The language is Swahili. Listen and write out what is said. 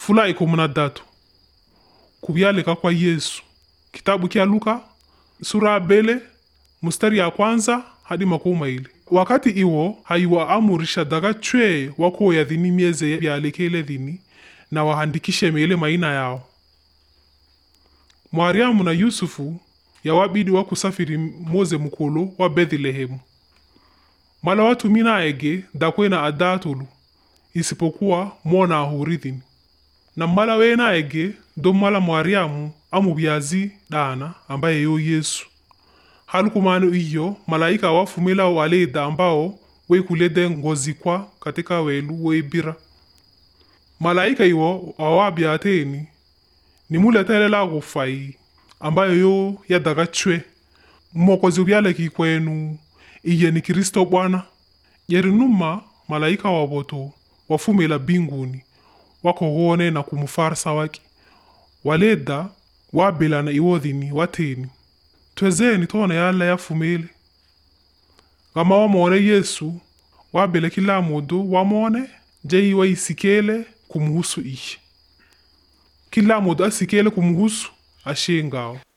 fula ikumi na datu kuvyalika kwa yesu kitabu kya luka sura ya bele mustari ya kwanza hadi makumi maili wakati iwo haiwa amurisha daga chwe wakuoya dhini mieze vyalekele dhini na wahandikishe mele maina yao mwariamu na yusufu yawabidi wakusafiri moze mukulu wa bethlehemu mala watumina ege dakwena adatulu isipokuwa mona ahurithini na mmala wena ege do mmala mwariamu amubyazi dana ambaye yo yesu halukumano iyo malaika wafumila waleda ambao wekulede ngozi kwa katika welu weibira malaika iwo awabyateni nimuletelela kufai ambayo yo yadaga chwe mmokozi ubyaleki kwenu iye ni kristo bwana yerinuma malaika waboto wafumila binguni wakoghone na kumufarsa waki waleda wabilana iwodhini wateni twezeni tona yala yafumile gama wamone yesu wabile kila mudu wamone jei waisikele kumuhusu iye kila mudu asikele kumuhusu ashengao